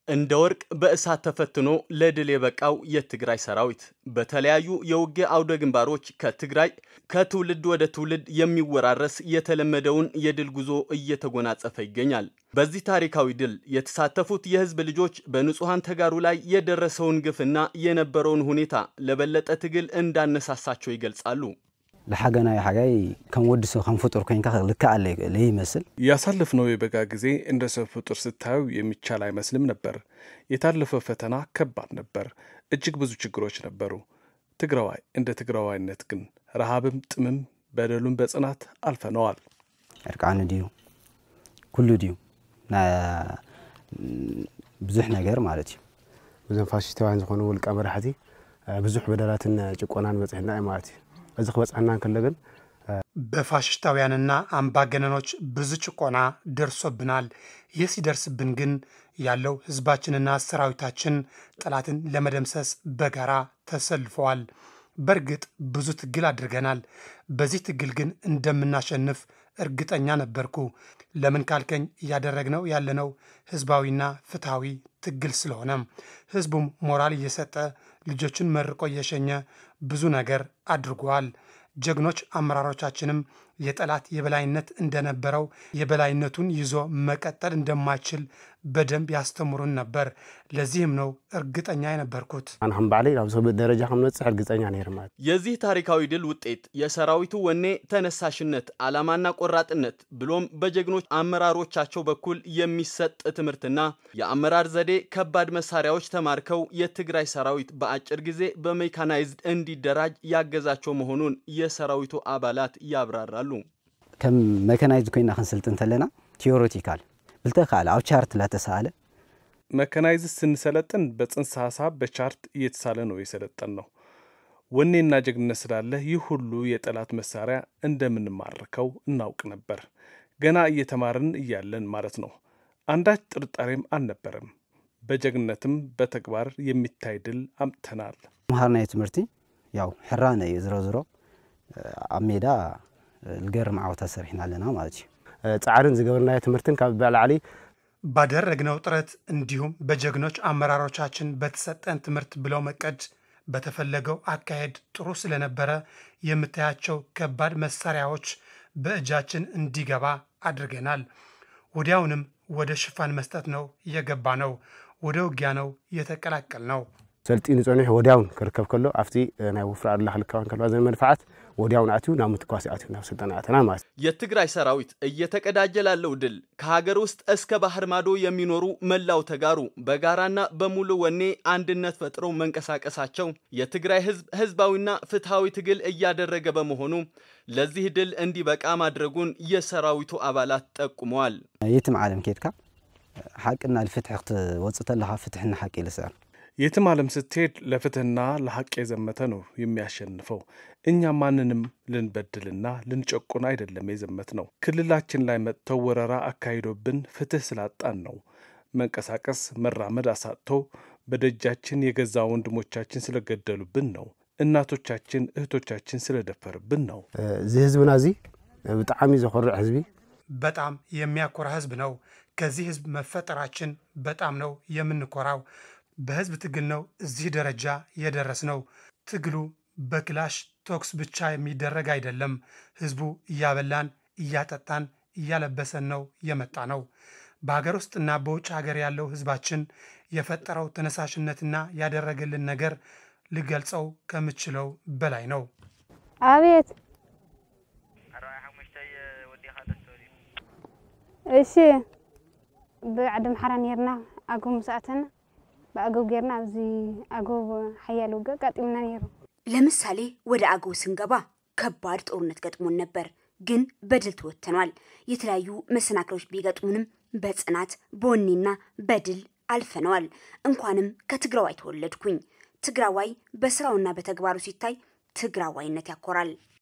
እንደ ወርቅ በእሳት ተፈትኖ ለድል የበቃው የትግራይ ሰራዊት በተለያዩ የውጊያ አውደ ግንባሮች ከትግራይ ከትውልድ ወደ ትውልድ የሚወራረስ የተለመደውን የድል ጉዞ እየተጎናጸፈ ይገኛል። በዚህ ታሪካዊ ድል የተሳተፉት የህዝብ ልጆች በንጹሐን ተጋሩ ላይ የደረሰውን ግፍና የነበረውን ሁኔታ ለበለጠ ትግል እንዳነሳሳቸው ይገልጻሉ። ለሓገናይ ሓጋይ ከም ወዲ ሰብ ከም ፍጡር ኮይንካ ልክኣለ ይመስል ያሳለፍነው የበጋ ጊዜ እንደ ሰው ፍጡር ስታዩ የሚቻል አይመስልም ነበር። የታለፈው ፈተና ከባድ ነበር። እጅግ ብዙ ችግሮች ነበሩ። ትግራዋይ እንደ ትግራዋይነት ግን ረሃብም ጥምም በደሉም በጽናት አልፈነዋል። ዕርቃኑ ድዩ ኩሉ ድዩ ብዙሕ ነገር ማለት እዩ ብዞም ፋሽስታውያን ዝኾኑ ውልቀ መራሕቲ ብዙሕ በደላትን ጭቆናን በፅሕና እዩ ማለት እዩ እዚ ክበፅሐና እንከሎ ግን በፋሽስታውያንና አምባገነኖች ብዙ ጭቆና ደርሶብናል። ይህ ሲደርስብን ግን ያለው ህዝባችንና ሰራዊታችን ጠላትን ለመደምሰስ በጋራ ተሰልፈዋል። በእርግጥ ብዙ ትግል አድርገናል። በዚህ ትግል ግን እንደምናሸንፍ እርግጠኛ ነበርኩ። ለምን ካልከኝ እያደረግነው ያለነው ህዝባዊና ፍትሐዊ ትግል ስለሆነ ህዝቡም ሞራል እየሰጠ ልጆችን መርቆ እየሸኘ ብዙ ነገር አድርጓል። ጀግኖች አመራሮቻችንም የጠላት የበላይነት እንደነበረው የበላይነቱን ይዞ መቀጠል እንደማይችል በደንብ ያስተምሩን ነበር። ለዚህም ነው እርግጠኛ የነበርኩት። ኣነ ከም ባዕለይ ናብ ሰብ ደረጃ ከም ንበፅሕ እርግፀኛ ነይረ ማለት የዚህ ታሪካዊ ድል ውጤት የሰራዊቱ ወኔ፣ ተነሳሽነት፣ ዓላማና ቆራጥነት ብሎም በጀግኖች አመራሮቻቸው በኩል የሚሰጥ ትምህርትና የአመራር ዘዴ ከባድ መሳሪያዎች ተማርከው የትግራይ ሰራዊት በአጭር ጊዜ በሜካናይዝድ እንዲደራጅ ያገዛቸው መሆኑን የሰራዊቱ አባላት ያብራራሉ። ከም መከናይዝድ ኮይና ክንስልጥን ተለና ቴዎሬቲካል ብልተካለ ኣብ ቻርት ላተሰኣለ መከናይዝድ ስንሰለጥን በጽንሰ ሀሳብ በቻርት እየተሳለ ነው የሰለጠን ነው። ወኔና ጀግንነት ስላለ ይህ ሁሉ የጠላት መሳሪያ እንደምንማርከው እናውቅ ነበር። ገና እየተማርን እያለን ማለት ነው። አንዳች ጥርጣሬም አልነበረም። በጀግንነትም በተግባር የሚታይ ድል አምጥተናል። ምሃርናዮ ትምህርቲ ያው ሕራነ እዩ ዝሮ ዝሮ ኣብ ሜዳ ዝገርም ዓወታ ሰሪሕና ኣለና ማለት እዩ ፃዕርን ዝገበርናዮ ትምህርትን ካብ በላዕሊ ባደረግነው ጥረት እንዲሁም በጀግኖች አመራሮቻችን በተሰጠን ትምህርት ብለው መቀድ በተፈለገው አካሄድ ጥሩ ስለነበረ የምታያቸው ከባድ መሳሪያዎች በእጃችን እንዲገባ አድርገናል። ወዲያውንም ወደ ሽፋን መስጠት ነው የገባ ነው። ወደ ውጊያ ነው የተቀላቀል ነው። ሰልጢኑ ፀኒሑ ወዲያውን ክርከብ ከሎ ኣብቲ ናይ ውፍራ ኣድላ ክልካውን ከለዋ ዘን መድፋዓት ወዲያውን ኣትዩ ናብ ምትኳስ ኣትዩ ናብ ስልጠና ኣተና ማለት እዩ የትግራይ ሰራዊት እየተቀዳጀ ላለው ድል ከሀገር ውስጥ እስከ ባህር ማዶ የሚኖሩ መላው ተጋሩ በጋራና በሙሉ ወኔ አንድነት ፈጥረው መንቀሳቀሳቸው የትግራይ ህዝብ ህዝባዊና ፍትሐዊ ትግል እያደረገ በመሆኑ ለዚህ ድል እንዲበቃ ማድረጉን የሰራዊቱ አባላት ጠቁመዋል። የትም ዓለም ኬድካ ሓቅና ልፍትሒ ክትወፅእ ተለካ ፍትሕና ሓቂ ይልስዕር የትም ዓለም ስትሄድ ለፍትህና ለሐቅ የዘመተ ነው የሚያሸንፈው። እኛ ማንንም ልንበድልና ልንጨቁን አይደለም የዘመት ነው። ክልላችን ላይ መጥተው ወረራ አካሂዶብን ፍትህ ስላጣን ነው። መንቀሳቀስ መራመድ አሳጥተው በደጃችን የገዛ ወንድሞቻችን ስለገደሉብን ነው። እናቶቻችን እህቶቻችን ስለደፈርብን ነው። እዚ ህዝብና እዚ ብጣዕሚ ዘኮርዕ ህዝቢ በጣም የሚያኮራ ህዝብ ነው። ከዚህ ህዝብ መፈጠራችን በጣም ነው የምንኮራው። በህዝብ ትግል ነው እዚህ ደረጃ የደረስ ነው። ትግሉ በክላሽ ቶክስ ብቻ የሚደረግ አይደለም። ህዝቡ እያበላን እያጠጣን እያለበሰን ነው የመጣ ነው። በሀገር ውስጥና በውጭ ሀገር ያለው ህዝባችን የፈጠረው ተነሳሽነትና ያደረገልን ነገር ልገልጸው ከምችለው በላይ ነው። አቤት እሺ ብዓዲ ምሓራ ነርና ኣገው ምስኣተና በአገው ጌርና ኣብዚ አገው ሓያል ውገ ጋጢምና ነይሩ። ለምሳሌ ወደ አገው ስንገባ ከባድ ጦርነት ገጥሞን ነበር፣ ግን በድል ተወጥተኗል። የተለያዩ መሰናክሎች ቢገጥሙንም በጽናት በወኔና በድል አልፈነዋል። እንኳንም ከትግራዋይ ተወለድኩኝ። ትግራዋይ በስራውና በተግባሩ ሲታይ ትግራዋይነት ያኮራል።